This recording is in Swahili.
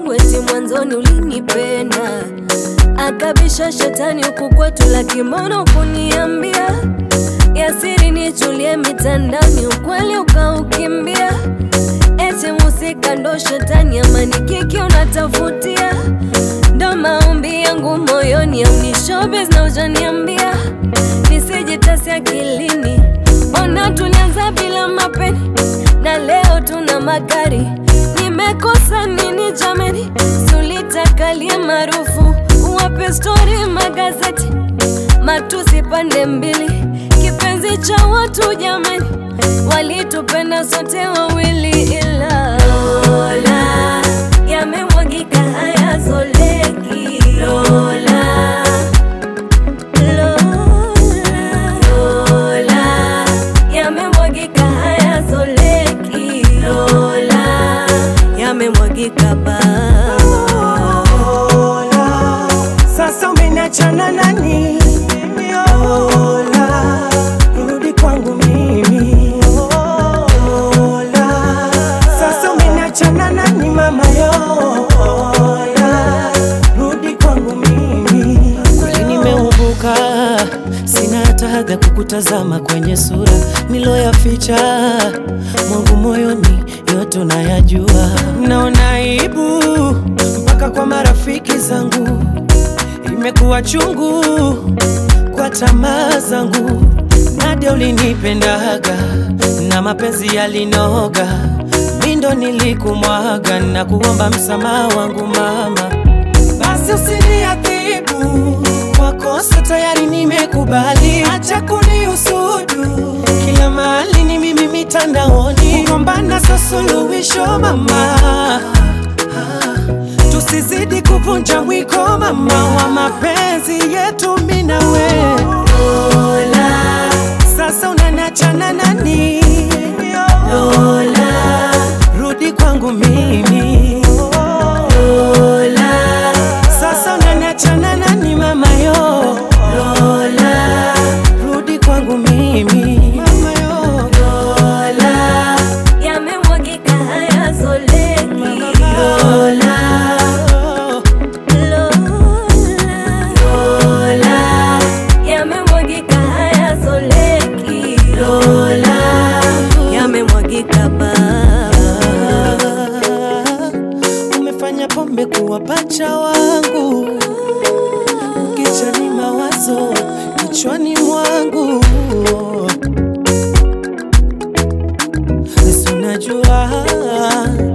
wangu eti mwanzoni ulinipenda, akabisha shetani huku kwetu, lakini mbona ukuniambia yasiri nichulie mitandani, ukweli ukaukimbia, eti musika ndo shetani, amani kiki unatafutia, ndo maombi yangu moyoni, au ni showbiz na ujaniambia nisijitasi akilini. Ona tulianza bila mapeni na leo tuna magari. Nimekosa nini jameni? Sulitakalie maarufu, uwape stori magazeti, matusi pande mbili, kipenzi cha watu jameni, walitupenda sote wawili, ila Lola yamemwagika hayazoleki Lola Lola, yamemwagika hayazoleki. Lola, yamemwagika ba Lola, sasa umeniachana nani? Lola, rudi kwangu mimi. Lola, sasa umeniachana nani mama yo? Lola, rudi kwangu mimi. Kweli nimeubuka, sina hata hadha kukutazama kwenye sura niloyaficha mwangu moyoni, yote unayajua. Naona aibu mpaka kwa marafiki zangu, imekuwa chungu kwa tamaa zangu. Nadia ulinipendaga na mapenzi yalinoga, mindo nilikumwaga na kuomba msamaha wangu mama basi usiniadhibu kwa kosa tayari nimekubali, acha kunihusudu kila mahali ni mimi mitandaoni, kugombana sio suluhisho mama, tusizidi kuvunja mwiko mama wa mapenzi yetu mimi na wewe. Lola, sasa unaniachana nani? Lola, rudi kwangu mimi. Lola, sasa unaniachana nani mama yo? Lola, rudi kwangu mimi. Mama yo. Lola, yamemwagika hayazoleki. Lola, Lola, yamemwagika hayazoleki. Lola, yamemwagika ba umefanya pombe kuwa pacha wangu, ukichani mawazo kichwani mwangu, basi unajua